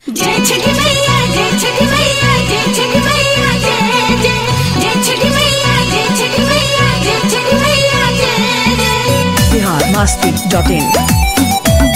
जय छठी मैया जय छठी मैया जय छठी मैया जय जय जय छठी मैया जय छठी मैया जय छठी मैया जय जय बिहार मस्ती डॉट इन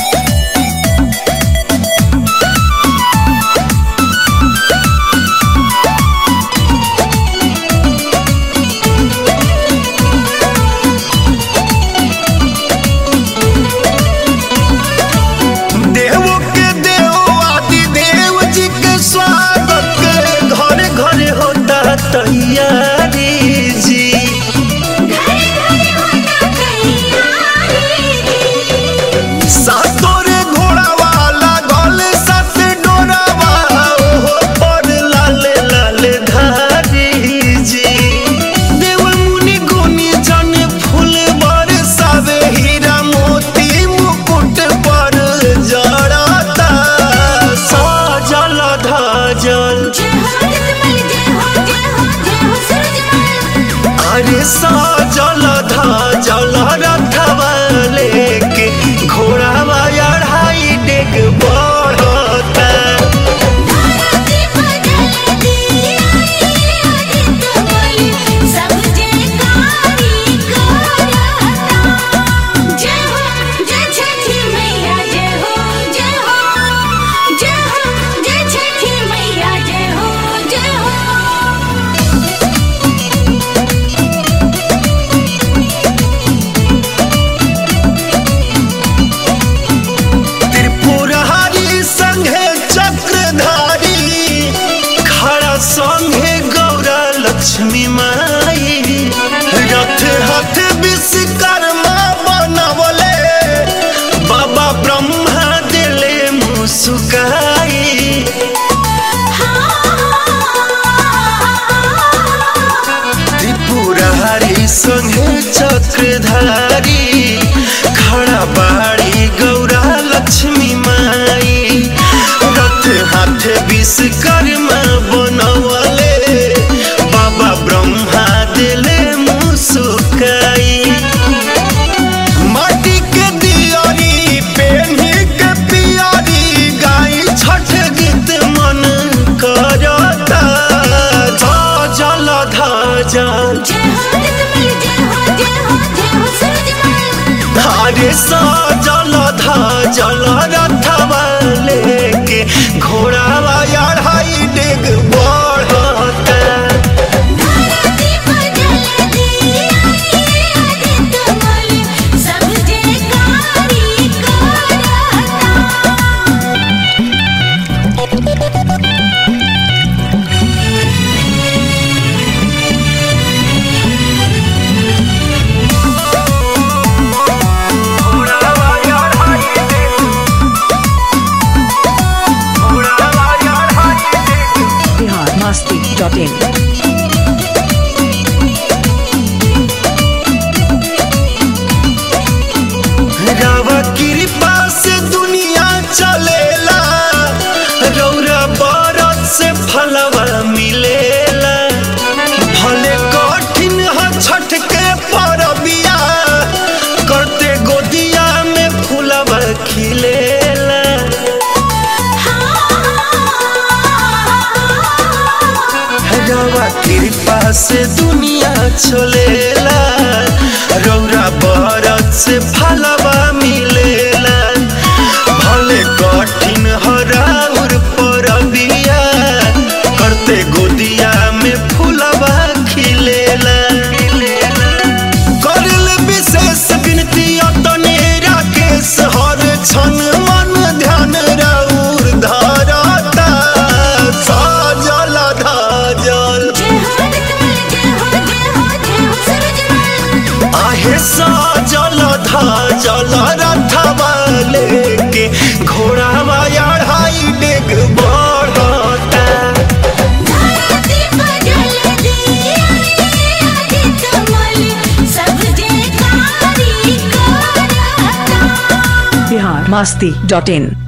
देव के देव आदि देव जी के स्वागत के घरे घरे होता तैयारी जी घरे घरे होता तैयारी सातोरे घोड़ा वाला गल सत डोरावा ओहो पर लाल लाल धारी जी देव मुनि गुनी जन फूल बरसावे हीरा मोती मुकुट पर जड़ता सजल धजल जय हो जतमल जय हो जय हो जय हो सूरजमल अरे सजल धजल रथवा लेके घोड़ावा अढ़ाई डेग बढ़ता धरती बदल दी आदित्य बोली सब जयकारी करता जय हो जय छठी मैया जय हो जय हो जय हो जय छठी मैया जय हो जय हो त्रिपुरहारी संघे चक्रधारी खड़ा संघे गौरा लक्ष्मी माई रथ हथ विश्वकर्मा बनवले बाबा ब्रह्मा दिले मुस्काई त्रिपुरहारी संघे चक्रधारी खड़ा बाड़ी गौरा लक्ष्मी माई रथ हाथ विश्वकर्मा बनवले बाबा ब्रह्मा दिले मुस्काई माटी के दियारी पेन्ही के पियारी गाई छठ गीत मन करता जल धजल जय हो जतमल जय हो जय हो जय हो सूरजमल अरे सजल धजल रथवा लेके घोड़ावा अढ़ाई डेग बढ़ता धरती बदल दी आदित्य बोली सब जयकारी करता बिहार मस्ती डॉट इन रवा कृपा से दुनिया चलेला रौरा बरत से फलवा मिलेला भले कठिन ह छठ के परबिया करते गोदिया में फूलवा खिलेला रवा कृपा से दुनिया चलेला रौरा बरत से फलवा मिलेला भले कठिन हराउर परबिया करते गोदिया में फूलवा खिलेला करल विशेष विनती अतने राकेश हर क्षण मन ध्यान रौर धरता सजल धजल जय हो जतमल जय हो जय हो जय हो सूरजमल आहे सजल धजल रथवा लेके घोड़ावा अढ़ाई डेग बढ़ता धरती बदल दी आदित्य बोली सब जयकारी करता बिहार मस्ती डॉट इन